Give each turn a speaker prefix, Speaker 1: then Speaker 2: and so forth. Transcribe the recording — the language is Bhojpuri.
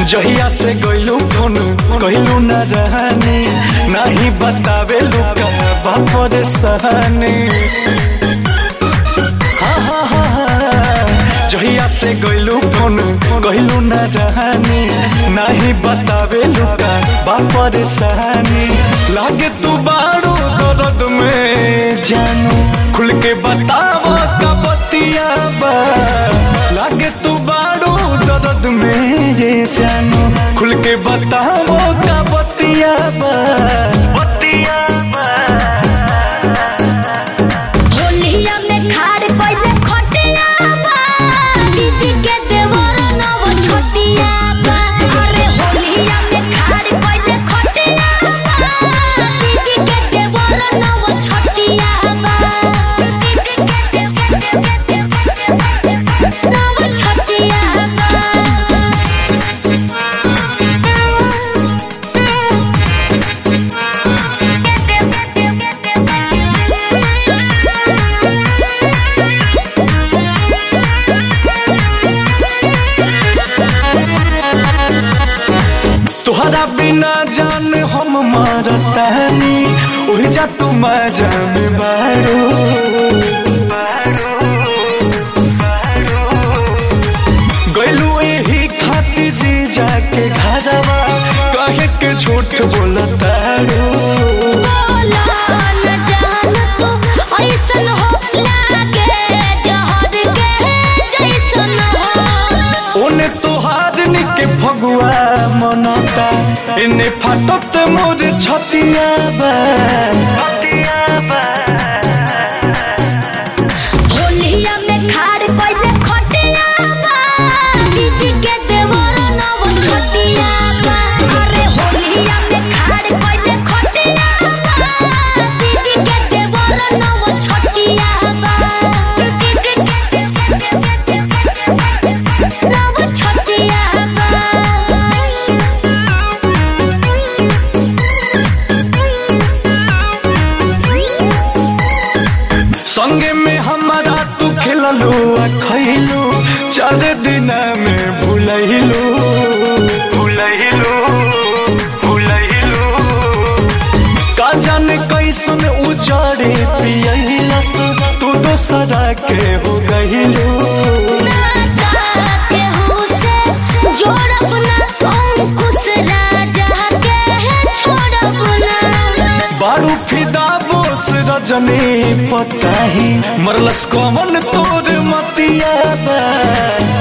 Speaker 1: जहिया से गइलू फोन कहलू न रहनी नहीं बतावे लुका बापर सहनी हाँ, हाँ, हाँ, हाँ। जहिया से गइलू फोन कहलू न रहनी नहीं बतावे लुका बापर सहनी लागे तू बारो दर्द में जानू खुल के बतावा का बतिया बा लागे तू बारो दर्द में ये जानू खुल के बतावो का बतिया बा बतिया बा
Speaker 2: होलिया में खाड़ कइले खटिया बा दीदी के देवर नव छोटिया बा अरे होलिया में खाड़ कइले खटिया बा दीदी के देवर नव छोटिया बा नव छोटिया
Speaker 1: तुहरा बिना जान हम मारतानी ओहि जा तू मजा में बारो गइलू एही खाती जी जाके घरवा कहे के झूठ बोलतारो
Speaker 2: बोला न जान तू ऐसन हो लागे जहर के जैसन हो
Speaker 1: ओने तोहार निके फगुआ मनता इने फाटत मोर छतिया बा छतिया बा
Speaker 2: होलिया में खाड़ कइले खटिया बा दीदी के देवर नव छोटिया बा अरे होलिया में खाड़ कइले खटिया बा दीदी के देवर नव छोटिया बा नव छोटिया
Speaker 1: संगे में हमारा तू खेललू आ खैलू चार दिन में भूलैलू भूलैलू भूलैलू का जाने कैसन उजाड़े पियलस तू दोसरा के हो गइलू बारू फिदा बोस रजनी पताही मरलस कमन तोर मतिया बा